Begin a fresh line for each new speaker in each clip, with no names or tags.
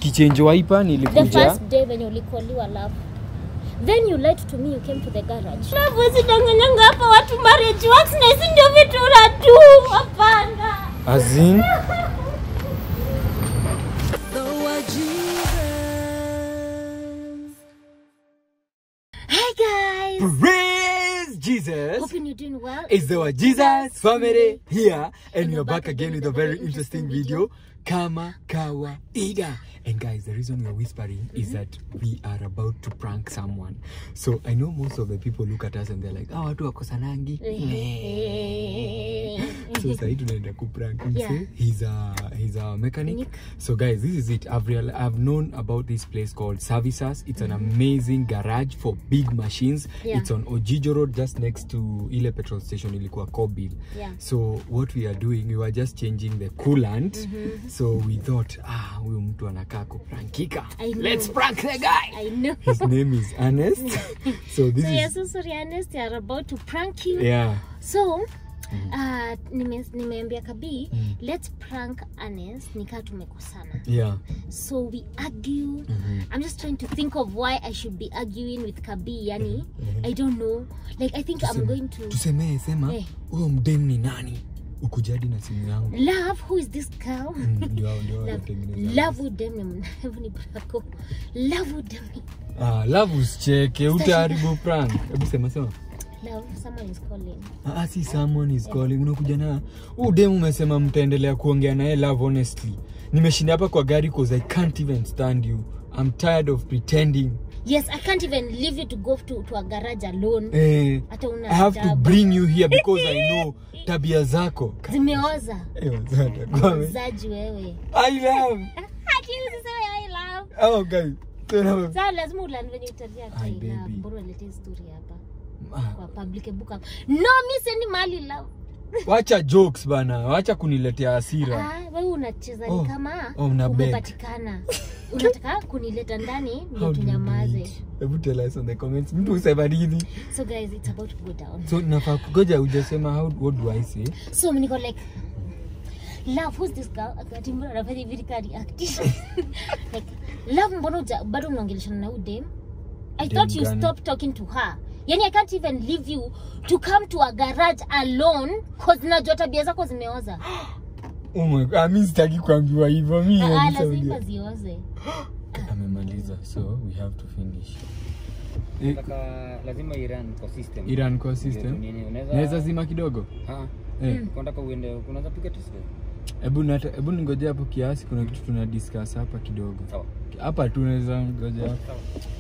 tukichange wiper
the
nilikuja
first day when ulikoliwa love then you lied to me you came to the garage love usidanganyanga hapa watu marriage works na hizi ndio vitu unatu hapana
azin
hey guys
praise jesus
hoping you're doing well
It's our Jesus family here, and we are back again with a very interesting video. Kama kawaida. And guys, the reason we are whispering is that we are about to prank someone. So I know most of the people look at us and they're like, ah, watu wakosanangi. so sahi tunaenda kuprank mse.
Yeah.
He's a he's a mechanic.
Mechanic.
So guys, this is it. I've real I've known about this place called Services. It's an amazing garage for big machines.
Yeah.
It's on Ojijo Road, just next to ile petrol station ilikuwa Kobil.
Yeah.
So what we are doing, we were just changing the coolant. So we thought, ah, huyu mtu anakaa kuprankika.
I know.
Let's prank the guy.
I know.
His name is Ernest. so this
So
is
yeah, so sorry Ernest, they are about to prank you.
yeah.
So uh, nime, nimeambia Kabi, let's prank Ernest nikaa tumekosana.
Yeah.
So we argue. I'm just trying to think of why I should be arguing with Kabi. Yani, I don't know. Like I think I'm going to
Tusemee sema
Eh.
huyo mdem ni nani? Ukujadi na simu yangu.
love. Who is this girl?
Mm, Ndio ndio
Love,
watengeneza.
love udem ni mnavu ni brako. Love udem ni
Ah, love usicheke, utaharibu prank. Hebu sema sema.
love. Someone is calling.
Ah, si someone is calling. Unakuja na huu dem umesema mtaendelea kuongea naye love honestly. Nimeshinda hapa kwa gari cause I can't even stand you. I'm tired of pretending.
Yes, I can't even leave you to go to, to a garage alone.
Eh,
Hata una
I have to
adabu.
bring you here because I know tabia zako.
Zimeoza.
Eh, wazata, kwa me-
Zaji wewe.
I love.
Hati usiseme I love.
Oh, guys. Tena-
Sasa lazima ulan venye utaria
Ai,
hata I love.
baby.
Mbona ulete story hapa
Ah,
kwa public book hapa. No, mi sendi mali love.
Wacha jokes bana, wacha kuniletea hasira.
Ah, wewe unacheza
Oh,
ni kama
oh, una beg.
umepatikana. Unataka kunileta ndani
How
ndio
do you do
tunyamaze.
it? Hebu tell us on the comments. Mtu usema nini?
So guys, it's about to go down.
So nafaa kugoja ujasema how what do I say?
So mimi niko like love who's this girl akati mbona anafanya hivi nika react like love mbona uja, bado mnaongeleshana na udem I
Dem
thought you
gani?
stopped talking to her yani I can't even leave you to come to a garage alone cause najua tabia zako zimeoza
Oh my god, ah, mi sitaki kuambiwa hivyo. Mi
Ah,
yani
lazima
saudia.
zioze
Amemaliza, so we have to finish. Eh,
Nataka lazima Iran kwa system.
Iran core
Ndio
system.
nini, unaweza
Naweza zima kidogo?
Ah,
Eh,
unataka uende unaweza piga test drive.
hebu nata- hebu ningoje hapo kiasi kuna kitu tuna discuss hapa kidogo.
Sawa.
Hapa tu naweza ngoja hapo.
Sawa.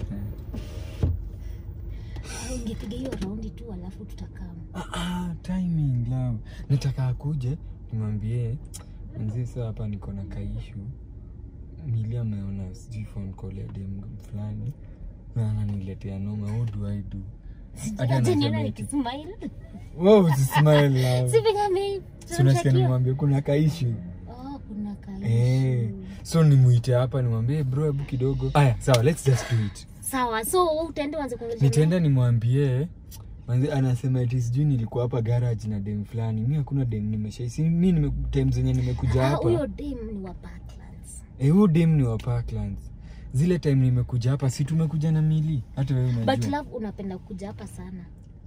Ah, ungepiga hiyo raundi tu alafu tutakaa
Ah, ah, timing love. Nataka akuje nimwambie mzee, sasa hapa niko na kaishu. Mili ameona sijui phone call ya dem fulani na ananiletea noma. What do I do? Hadi
Aje
anasema
niona
eti,
nikismile
Wow, usismile love.
si venye ame
Si unasikia
tunamshakia.
nimwambie kuna kaishu.
oh kuna kaishu
Eh. So nimuite hapa nimwambie bro, hebu kidogo. Aya, sawa, let's just do it.
sawa so wewe utaenda uanze kuongelesha
nitaenda nimwambie manzi anasema eti sijui nilikuwa hapa garage na dem fulani mi hakuna dem nimeshaisi mi nime, time zenye nimekuja
Ah,
hapa
huyo dem ni wa Parklands.
eh, huyu dem ni wa Parklands zile time nimekuja hapa si tumekuja na mili hata wewe
but
unajua
love unapenda kuja hapa sana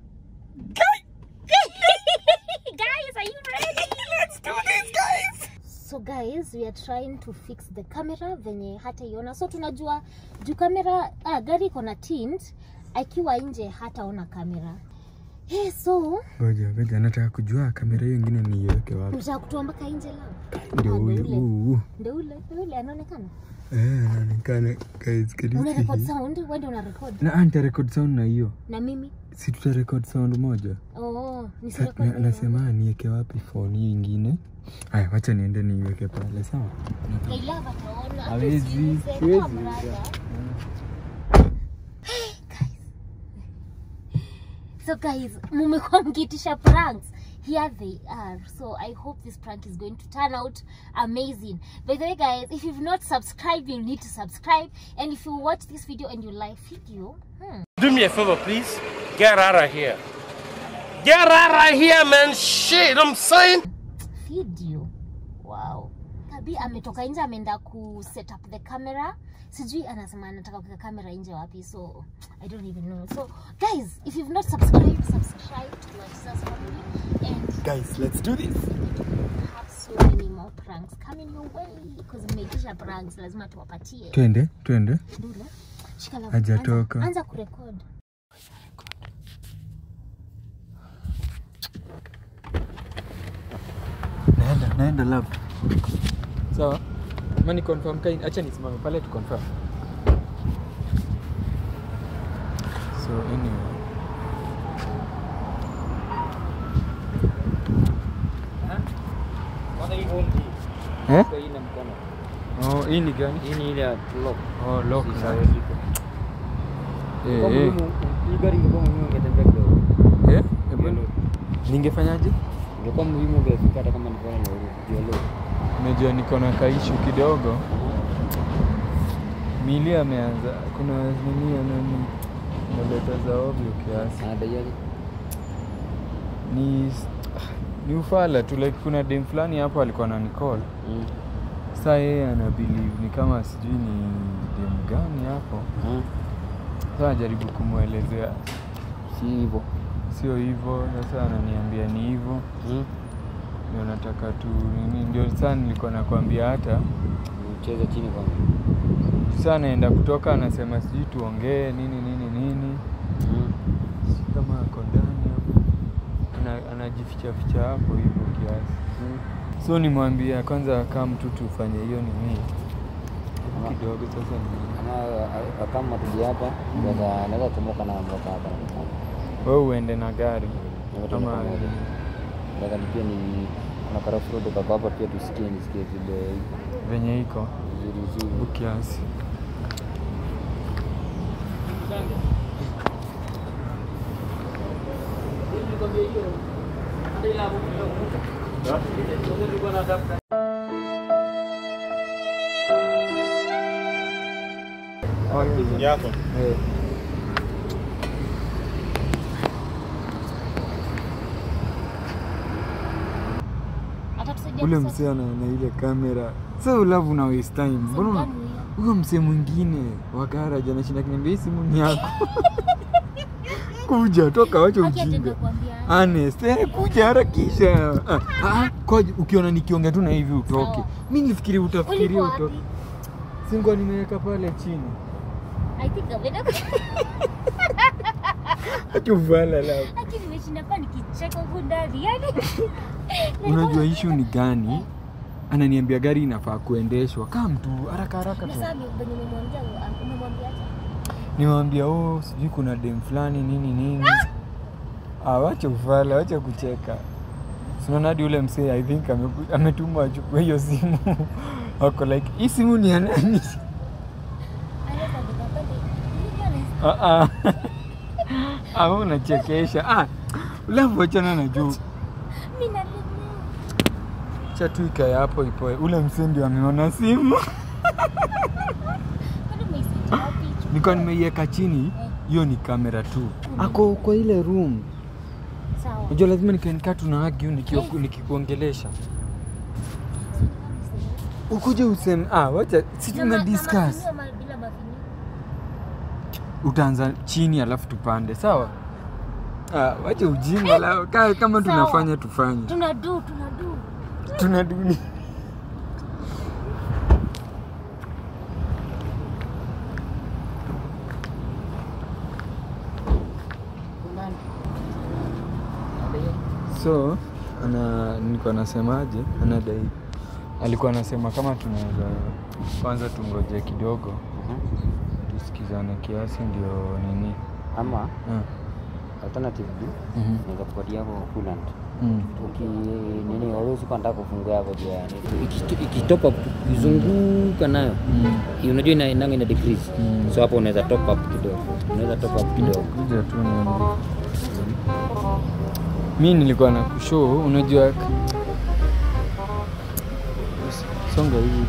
guys are you ready let's do this guys so guys we are trying to fix the camera venye hata iona so tunajua juu kamera ah, gari iko na tint akiwa nje hataona kamera hey, so
ngoja ngoja nataka kujua kamera hiyo ingine niiweke wapi
unataka kutoa mpaka nje love
ndio
Ah,
huyu
ule.
huu huu.
ndio ule ndio ule anaonekana
eh anaonekana guys can you
una
see
record
hii?
sound wewe ndio una record
na anta record sound na hiyo
na mimi
si tuta record sound moja
oh ni
Sa- na- nasema niweke wapi phone hiyo ingine haya wacha niende niiweke pale sawa
I love ataona.
Hawezi,
Usiuze.
siwezi.
Ah, brother. So guys, mumekuwa mkiitisha pranks. Here they are. So I hope this prank is going to turn out amazing. By the way guys, if you've not subscribed, you need to subscribe. And if you watch this video and you like video, hmm,
Do me a favor, please. Get out of here. Get out of here, man. Shit, I'm saying.
video. Wow. maybe ametoka nje ameenda ku set up the camera sijui anasema anataka kuweka kamera nje wapi so i don't even know so guys if you've not subscribed subscribe to my sister's family and
Guys, let's do this.
have so many more pranks coming your way because mmeitisha pranks lazima tuwapatie
Twende, twende.
Ndule, shika la-
Hajatoka.
anza- anza kurekod
Naenda, naenda lab. Sawa. Ama ni confirm kai, acha nisimame pale tu confirm. So anyway.
Kwanza hii home hii.
Eh?
Kwa hii na mkono.
Oh, hii ni gani?
Hii ni ile ya lock.
Oh, lock
Si
sasa.
iko.
Eh,
Kwa
eh.
muhimu, hii gari ingekuwa muhimu ungetembea kidogo.
Eh? Hebu
Ndio.
ningefanyaje?
Ingekuwa muhimu ungefika hata kama nilikuwa na ndio lock.
Unajua niko na kaishu kidogo. Mili ameanza kuna nini anani naleta za ovyo kiasi.
Anadaiaje?
Ni ni ufala tu like kuna dem fulani hapo alikuwa na nicall.
Mm.
Sasa yeye ana believe ni kama sijui ni dem gani hapo.
Ah,
Sasa najaribu kumwelezea
Si hivyo.
sio hivyo. Sasa ananiambia ni hivyo.
Mm.
Ndio nataka tu nini, ndio sasa nilikuwa nakwambia hata
Cheza chini kwanza.
sasa naenda kutoka, anasema sijui tuongee nini nini nini,
Mm.
si kama ako ndani hapo, Ana- anajificha ficha hapo hivyo kiasi.
Mm.
So nimwambia kwanza, kama tu tufanye hiyo nini
Ama-
kidogo. Sasa ni
Ama a- a- kama tuji hapa, naweza naweza tomoka na mboka hapa.
wewe uende na gari
Naweza
ama
tomoka pamoja. Nataka ni pia ni kuna karafu road kwa hapa pia tusikie nisikie vile iko
venye iko
vizuri vizuri.
kiasi.
Yako.
Eh.
atatusaidia
Ule
kusort-
msee ana na ile kamera, so love una waste time. Mbona una-
gani huyo?
huyo msee mwingine wa garage anashinda kiniambia hii simu ni yako kuja toka wacha
Haki atenda
ujinga
kuambia
honest eh, kuja harakisha ah, ah, kwa ukiona nikiongea tu na hivi utoke
Sawa.
mi nifikiri utafikiria
ulikuwa
utoke
wapi
singwa nimeweka pale chini
i think ameenda
achuvala la
lakini nimeshinda pa nikicheka huku ndani yani
unajua ishu ni gani ananiambia gari inafaa kuendeshwa kaa mtu haraka haraka
na
tu
sasa venye umemwambia umemwambia
niwambia oh sijui kuna dem fulani nini nini ah, wacha ufala wacha kucheka sinaona hadi ule msee i think ameku- ametuma achukue hiyo simu wako like hii simu ni ya nani
anaweza beba pale nilikuwa na
Ah, ah. Ah, wewe unachekesha ah, ulavu wachana na juu
mimi na
cha tu ikae hapo ipoe ule msee ndio ameona simu
kwani umeisita wapi
nilikuwa nimeiweka chini hiyo ni kamera tu ako kwa ile room
sawa
unajua lazima nikaenikaa tuna argue nikio- nikikuongelesha ukuje useme ah, wacha si
Na
tuna
ma- na
discuss
mafinio ama bila mafinio
utaanza chini alafu tupande sawa ah, wacha ujinga la kaa kama
Sawa.
tunafanya tufanye
tuna do tuna do
tuna duni so ana nilikuwa nasemaje anadai alikuwa anasema kama tunaweza kwanza tungoje kidogo tusikizane kiasi ndio nini
Ama
Ah,
alternative B
mhm,
naweza kupatia hapo coolant.
mm.
Uki nini always uko nataka kufungua hapo juu ya nini. Ikito- Ikitop up kuzunguka nayo.
Mm.
Unajua ina inanga ina decrease.
Mm.
So hapo unaweza top up kidogo. Unaweza top up kidogo.
kuja tu niambie. mi nilikuwa na kushow unajua songa hivi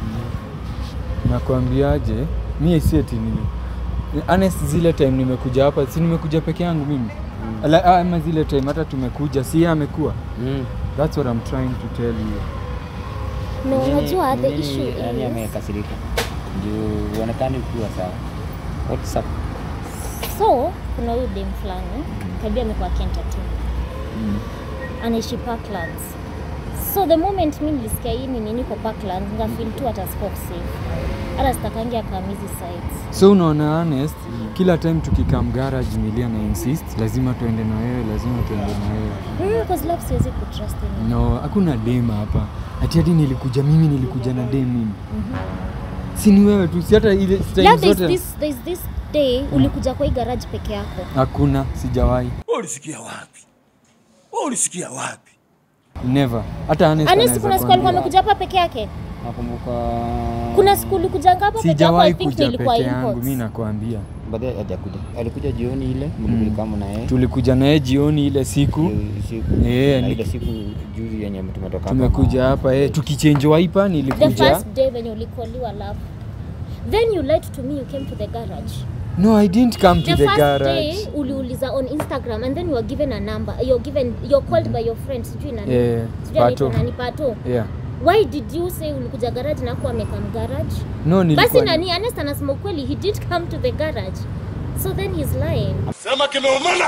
nakwambiaje mi sieti nini honest zile time nimekuja hapa si nimekuja peke yangu mimi Ala- ah, ama zile time hata tumekuja si yeye amekuwa
Mm.
that's what I'm trying to tell you
No,
Nini-
unajua the
nini
issue
nani
is
amekasirika juu uonekani ukiwa sawa what's up
so kuna huyu dem fulani kabia amekuwa akientertain
mm.
anaishi Parklands. So the moment mi nilisikia hii nini niko Parklands, ngafeel tu hata siko safe. Hata sitakangi akam hizi sites.
so unaona honest kila time tukikam garage milia na insist lazima tuende na wewe lazima tuende na wewe
Mm, cause love siwezi kutrust anyone.
no hakuna dem hapa ati hadi nilikuja mimi nilikuja na dem mimi si ni wewe tu si hata ile time
Love, there's
zote
this, there's this day ulikuja kwa hii garage peke yako.
hakuna sijawahi
ulisikia wapi ulisikia wapi
never hata honest
Honest,
anaweza
kuna siku alikuwa
kuambia.
amekuja hapa peke yake.
nakumbuka
Kuna siku ulikujanga hapa peke yako, I
sijawahi
think
kuja
nilikuwa
peke yangu
imports.
mi nakwambia
baadaye hajakuja alikuja jioni ile mlikulikamo na yeye
tulikuja naye jioni ile siku
Hiyo siku
Eh,
na
ni-
ile siku juzi yenye tumetoka hapa
tumekuja
ma-
hapa eh, tukichange wiper
The
nilikuja
first day when ulikoliwa love. Then you lied to me you came to the garage.
no i didn't come to
the,
the,
first
garage
day uliuliza on Instagram and then you were given a number. You're given you're called by your friend sijui nani.
Eh,
Sijui anaitwa
Pato.
nani Pato.
yeah
Why did you say ulikuja garage na kuwa amekam garage?
no
Basi
nilikuwa
nani Ernest anasema ukweli he did come to the garage. So then he's lying.
sema kimeumana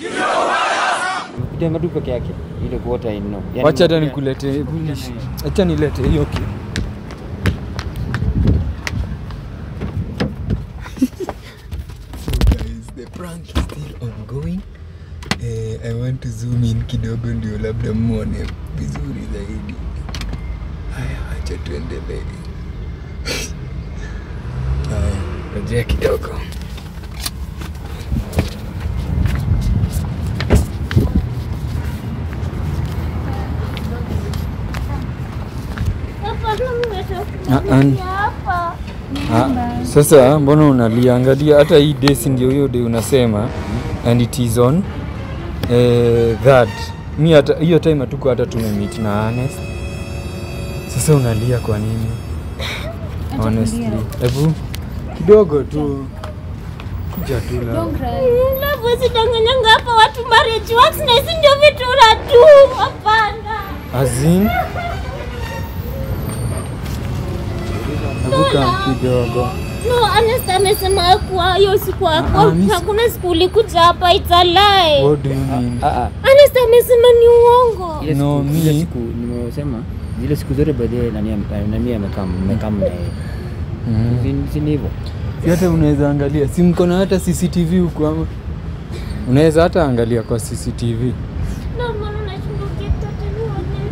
Kuja tu peke yake ile kuota ino
wacha hata nikulete acha nilete hiyo ki so guys the prank is still ongoing eh, i want to zoom in kidogo ndio labda mwone vizuri zaidi haya acha tuendelee haya rejea kidogo Ah, an- Ah, sasa mbona unalia? Angalia hata hii desi ndio hiyo day unasema and it is on eh, that mi hata hiyo time hatuko hata tumemeet na Honest. Sasa unalia kwa nini? Honestly, hebu kidogo tu kuja tu la
Love usidanganyanga hapa watu marriage works na hizi ndio vitu unatu. Hapana.
azin Hebu kam kidogo
No, Ernest amesema kuwa hiyo siku yako
Ah, ah, miss-
hakuna siku ulikuja hapa it's a lie.
what do you mean?
Ah, ah.
Ernest amesema ni uongo.
Ile
No,
siku- ile
mi-
siku nimesema zile siku zote baadaye nani am- nani amekaa mmekaa na yeye
Mm.
Si- si ni hivyo
Si hata unaweza angalia si mko na hata CCTV huku ama unaweza hata angalia kwa CCTV.
Na maana nashindwa kitatanua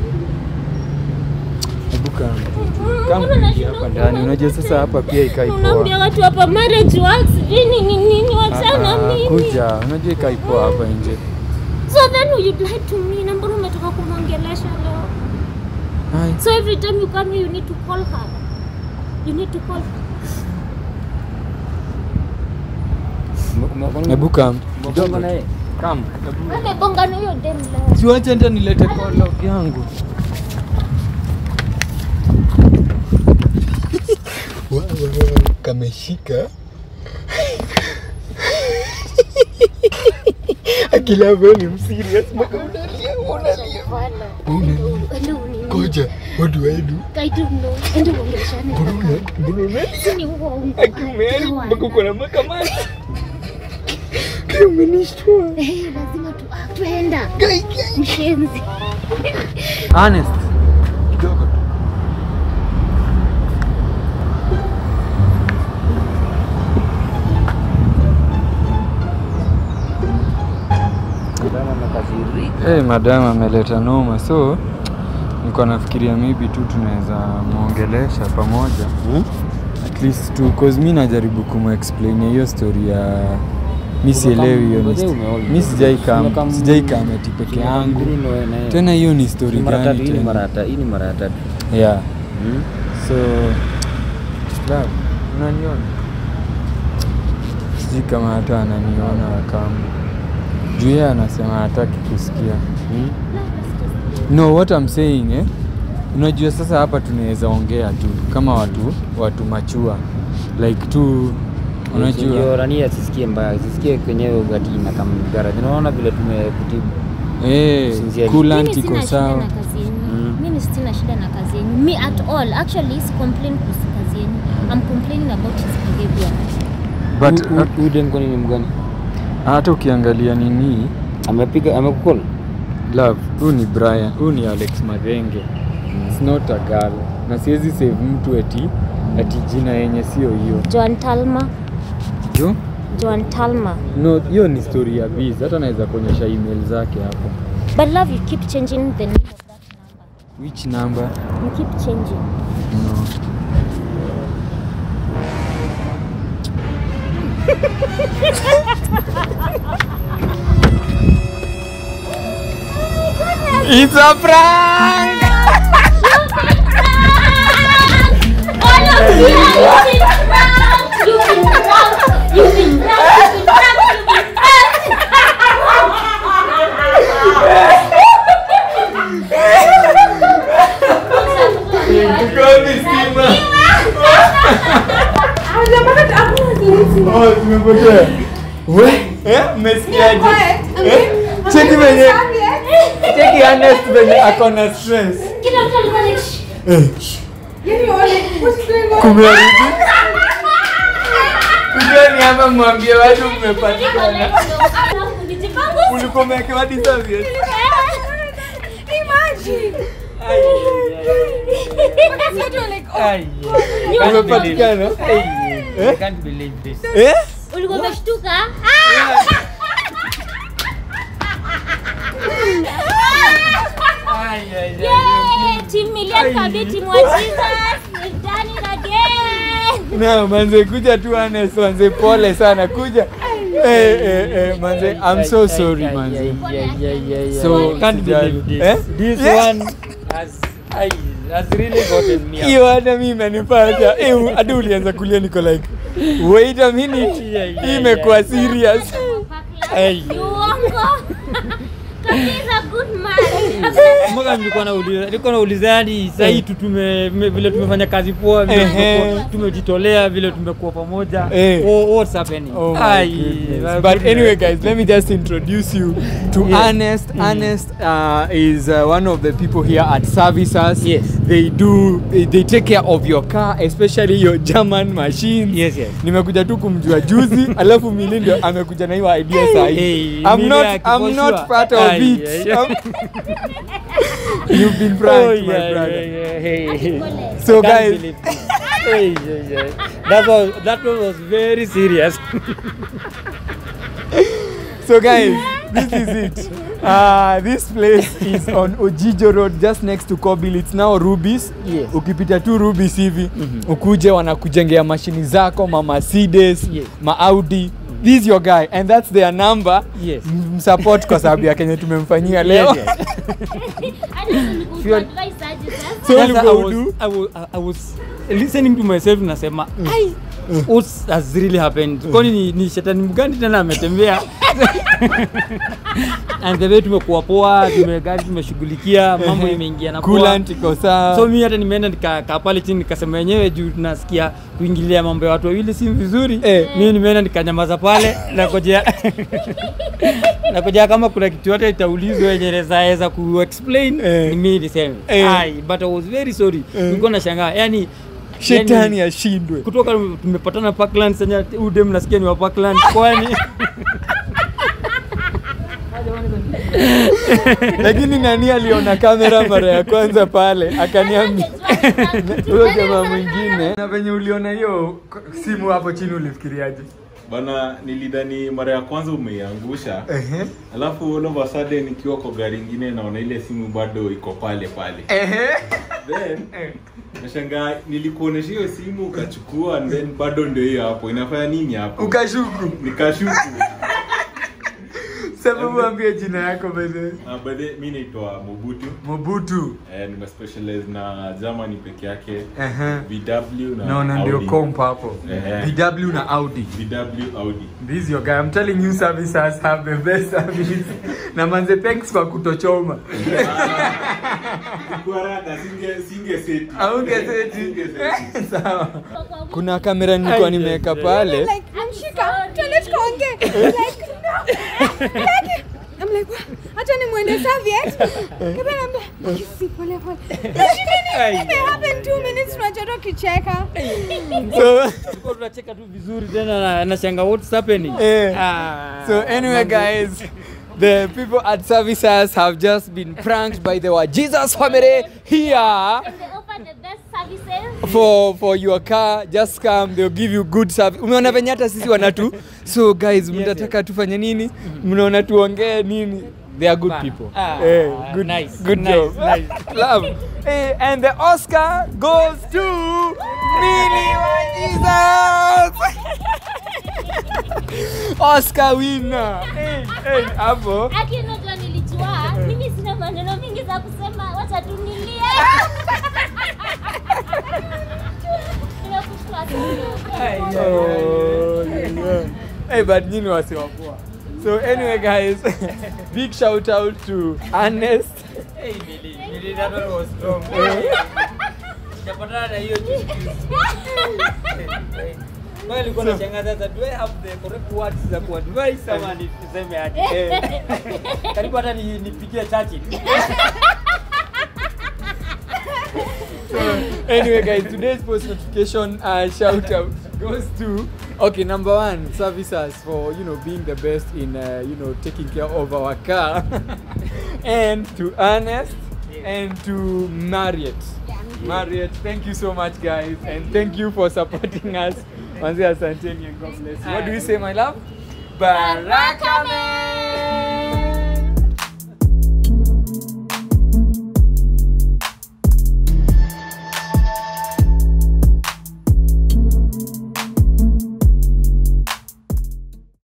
Hebu kama kama kuingia hapa ndani, unajua sasa hapa pia ikai
Unaambia
poa.
watu hapa marriage works sijui nini nini wachana
Ah,
mimi.
Kuja, unajua ikai poa hapa nje.
So then you lied to me na mbona umetoka kumwongelesha leo?
Hai.
So every time you come here you need to call her. You need to call her.
Ume- ume-
Hebu kam.
umegonga na yeye
Kam.
Amebonga na hiyo dem leo.
Siwache hata nilete call log yangu. Wa- wa- wa- Kameshika. Akila wewe ni mserious mpaka unalia unalia.
Ende unini.
Koja, what do I do?
I don't know. Ende uongeleshane.
Mbona mbona
Si ni uongo.
akimeani
Hawana.
mpaka uko na makamasi. Kaya umenishtua.
Eh, lazima tu ah, tuenda.
Gai, gai.
Mshenzi.
Honest. Kidogo tu.
Kama amekasirika
Hey, madam ameleta noma so niko nafikiria maybe tu tunaweza mwongelesha pamoja
Hmm?
at least tu cause mi najaribu kumexplain hiyo story ya mi sielewi hiyo ni
Ngoja
sto-
umeona.
mi sijai kam
Umekam-
sijai kam ati peke yangu
Hii ni- na yeye.
tena hiyo ni story
Ni mara tatu,
gani
hii ni
tena
mara ya ta- hii ni mara ya tatu
yeah
Hmm?
so love unaniona sijui kama hata ananiona kama juu yeye anasema hataki kusikia
Hmm?
no what I'm saying eh? unajua sasa hapa tunaweza ongea tu kama watu watu machua like tu
Ndio
unajua
nani asisikie mbaya asisikie kwenyewe ugati na kama garage unaona vile tumekutibu
eh,
Sincerely.
coolant
Mimi
iko
sina shida
sawa
na kazi yenyu.
Mm.
mimi sina shida na kazi yenu me at all actually si complain kuhusu kazi yenu i'm complaining about his behavior
but
Hu- hu- huyu dem kwani ni mgani
hata ukiangalia nini
amepiga amekukol
love huyu ni brian huyu ni alex madhenge It's not a girl na siwezi save mtu eti ati jina yenye sio hiyo
joan talma
jo
joan talma
no hiyo ni story ya biz hata naweza kuonyesha email zake hapo
but love you keep changing the name of that number
which number
you keep changing
no It's a prank!
all of you are using prank you've been pranked you've been pranked you've been pranked you've been pranked
Oh, tumepotea. We, eh, mmesikiaje? Eh? Cheki venye cheki Ernest venye ako na stress.
kila mtu alikuwa like "Shh."
Kumerudi. Kujeni hapa mwambie watu mmepatikana. Ulikuwa umewekewa hadi serviette. Umepatikana? Eh?
can't believe this
Eh?
ulikuwa umeshtuka Yay! Team Million Kabiti Mwachiza, we've done it again.
Na manze kuja tu Ernest manze pole sana kuja. Eh eh eh manze I'm so sorry manze. So
can't believe this
Eh?
this
Yeah.
one has I, has really gotten me up.
hiyo hata mimi imenipata Eh, hadi ulianza kulia niko like wait a minute
Yeah, yeah,
hii imekuwa
yeah.
serious
Hey.
Uongo. Kabisa good man.
Mwaka nilikuwa nauliza nilikuwa nauliza hadi sasa hii tu tume me- vile tumefanya kazi poa vile
Ehe.
tumekuwa- tumejitolea vile tumekuwa pamoja
Eh.
oh, what's happening
Oh my
Ai,
goodness.
my
But
goodness.
anyway, guys, let me just introduce you to
Yes.
Ernest. Ernest uh, is uh, one of the people here at Services.
Yes.
They do, they, they take care of your car, especially your German machines.
Yes, yes.
Nimekuja tu kumjua juzi, alafu Mili ndio amekuja na hiyo idea saa hii.
Hey,
I'm
Mili
not,
akiwa
I'm not
sure.
part of
Ai,
it.
ai, ai.
I'm- You've been
Oh,
pranked, my
yeah,
brother.
yeah, yeah, hey.
Pole.
So
I can't
guys,
believe this. Hey, yeah, yeah. That was that one was very serious.
So guys, this is it. Uh, this place is on Ojijo Road just next to Kobil. It's now Rubis.
Yes.
Ukipita tu Rubis hivi ukuje wanakujengea mashini zako ma Mercedes,
Yes.
ma Audi. This is your guy and that's their number.
Yes.
M- Msupport kwa sababu ya kenye tumemfanyia leo.
Yes, yes.
Hadi nilikuwa
Sure.
advise aje sasa.
So
Sasa
ulikuwa
I was,
udu?
I was, I was listening to myself nasema ai what has really happened kwani ni, ni shetani mgani tena ametembea and the way tumekuwa poa tumegari tumeshughulikia mambo imeingia na poa
Coolant iko sawa.
so mi hata nimeenda nikakaa pale chini nikasema wenyewe juu nasikia kuingilia mambo ya watu wawili si vizuri
Eh.
mi nimeenda nikanyamaza pale nakojea nakojea kama kuna kitu yote itaulizwa yenye naweza kuexplain
Eh.
ni mi niseme
Eh.
Ai, but I was very sorry nilikuwa nashangaa yani
Shetani ashindwe.
kutoka tumepatana Parkland sasa udem nasikia ni wa Parkland kwani
Lakini nani aliona kamera mara ya kwanza pale akaniambia huyo jamaa mwingine. Na venye uliona hiyo simu hapo chini ulifikiriaje?
bana nilidhani mara ya kwanza umeiangusha
Ehe.
alafu all of a sudden nikiwa kwa gari ingine naona ile simu bado iko pale pale
Ehe.
then nashangaa nilikuonesha hiyo simu ukachukua and then bado ndio hiyo hapo inafanya nini hapo
Ukashuku.
nikashuku
Sababu ambie jina yako beze.
uh, by the mi naitwa mobutu
Mobutu.
eh, nimespecialize na germany peke yake
Ehe.
vw na
Naona ndio
Audi.
comp hapo.
Ehe.
VW na Audi.
vw audi
This is your guy. I'm telling you services have the best service. na manze thanks kwa kutochoma.
kuarada singe singe seti
Aungeseti.
Singe seti.
Sawa. Kuna kamera nilikuwa
Ai,
nimeweka
ai, ai.
pale.
like, Amshika, tuende tukaongee. like, no. Like, I'm like, what? acha ni mwende Soviet. Kebe naambia kisi pole pole. Shida ni happen 2 minutes tunachota ukicheka.
so
Tulikuwa tunacheka tu vizuri tena na nashanga what's happening.
Eh.
Ah,
So anyway, guys, the people at Services have just been pranked by the Jesus family here
And they offer the best services.
for for your car. Just come, they'll give you good service. Umeona venye hata sisi wanatu. So guys, mnataka tufanye nini? Mnaona tuongee nini? They are good
Bana.
people.
Ah,
Eh, good,
nice,
good
nice,
job.
nice.
Love. Eh, and the Oscar goes to Millie Jesus. Oscar winner. Eh, eh, hapo.
Aki unajua nilijua mimi sina maneno mingi za kusema, wacha tu nilie. Nimekushukuru sana.
Oh, yeah. Hey, but nyinyi wasi wa poa. So anyway guys, big shout out to Ernest.
Hey, Millie, Millie, that one was strong. Sijapatana na hiyo juzi juzi. Wewe ulikuwa unashangaa sasa, do I have the correct words za kuadvise ama niseme aje? Eh. Karibu hata ni- nipigie Churchill.
anyway guys, today's post notification uh, shout out goes to okay number one services for you know being the best in uh, you know taking care of our car and to Ernest and to Marriott. Marriott, thank you so much guys and thank you for supporting us. Manzi asanteni and God bless you. What do you say my love? Baraka man.